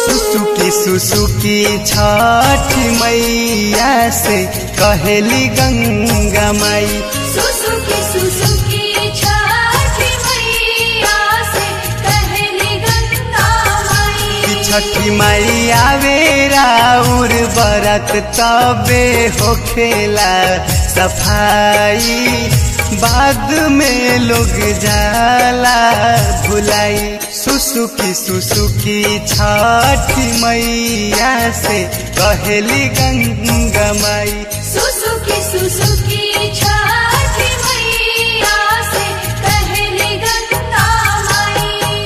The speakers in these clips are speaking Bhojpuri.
सुसुकी सुसुकी छठ मैया से कहेली गंगा माई सुसुकी सुसुकी छठ मैया से कहली गंगा कि माई छठी माई आवे राउर बरत तबे होखेला सफाई बाद में लोग जाला भुलाई सुसुकी सुसुकी छठी मैया से कहेली गंगा माई सुसुकी सुसुकी छठ मैया से कहली गंगा माई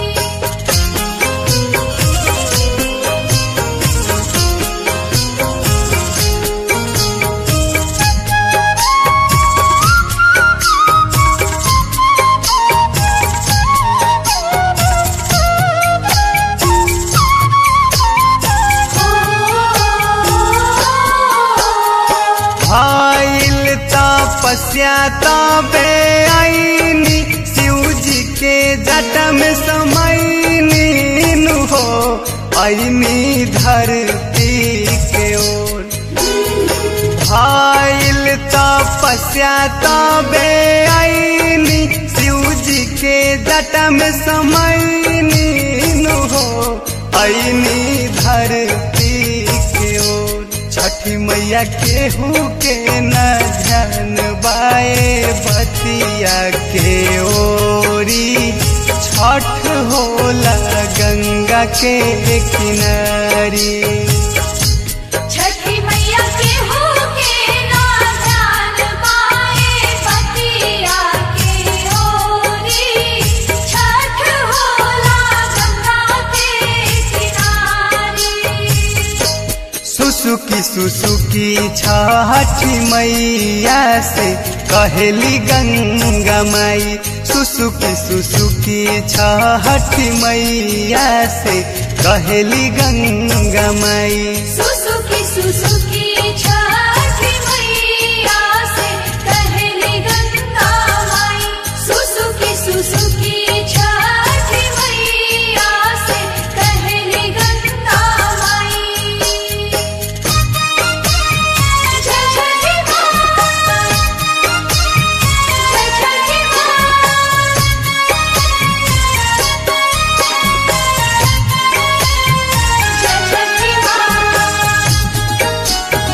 भइल तपस्या तबे आईनी शिव जी के जट में समैनी नु हो आईनी धरती के ओर भइल तपस्या तबे आईनी शिव जी के जट में समैनी नु हो आईनी धरती के ओर छठी मैया केहू के न ध्यान बाए बतिया के ओरी छठ होला गंगा के किनारी छठी मैया के हो के ना ध्यान पाए पतिया के ओरी छठ होला गंगा के किनारे सुसुकी सुसुकी छठी मैया से कहेली गंगा माई सुसुकी सुसुकी छठी मैया से कहेली गंगा माई सुसुकी सुसुकी छठ मैया से कहली गंगा माई सुसुकी सुसुकी छठ मैया से कहली गंगा माई जय छठी माँ जय छठी माँ जय छठी माँ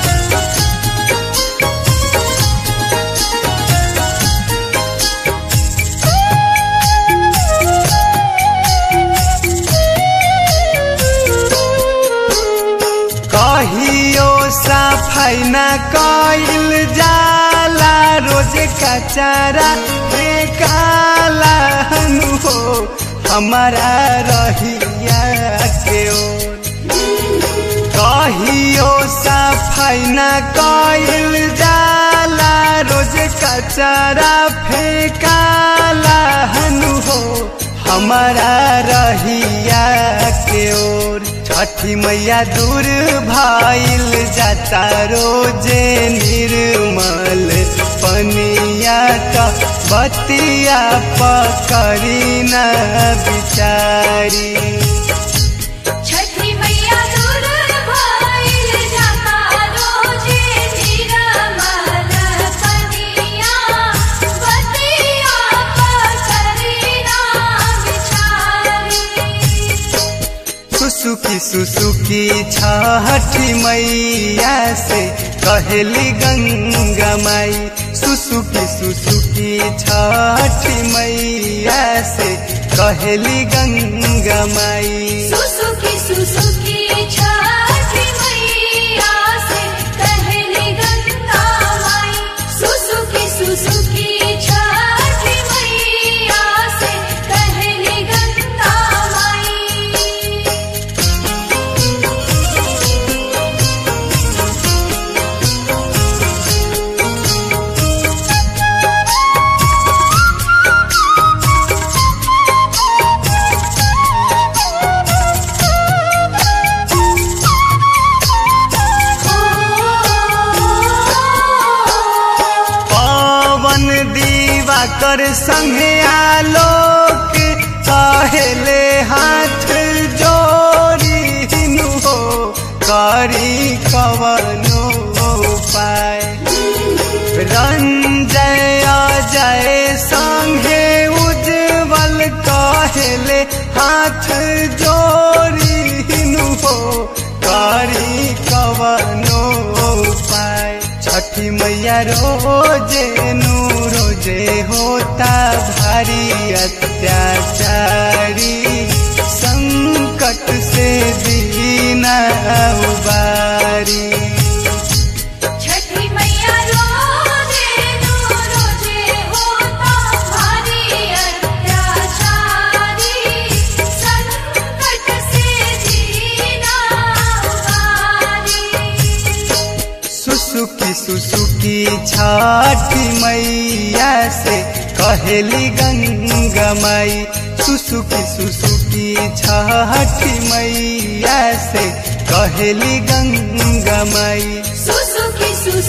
कहियो सफाई न कइल जाला रोज कचरा काला हनु हो हमारा रहिया के ओर कहियो सफाई न कइल जाला रोज कचरा फेकाला हनु हो हमारा रहिया के ओर छठी मैया दूर भइल जाता रोजे निर्मल पनिया त बतिया पकड़ी न बिचारी छठी मैया दूर भइल जाता रोजे निरमल कनिया बतिया पकड़ी ना बिचारी सुसुकी सुसुकी छठी मैया से कहेली गंगा माई सुसुकी सुसुकी छठी मैया से कहेली गंगा माई सुसुकी सुसुकी छठ मैया से कहली गंगा माई सुसुकी सुसुकी छठ मैया से कहली गंगा माई पवन दीवा कर संगे आलोक कहेले हाथ जोड़ी कवनो उपाय रंजय जय संगे उज्जवल कहले हाथ जोड़ी हिनु हो करी कवनो उपाय छठी मैया रोजे नु रोजे होता भारी अत्याचारी संकट से दीना उबारी छठी मैया रोजे नो रोजे होता भारी अत्याचारी संकट से जीना उबारी सुसुकी सुसुकी छठी मैया से कहेली गंगा माई सुसुकी सुसुकी छठी मैया से कहेली गंगा माई सुसुकी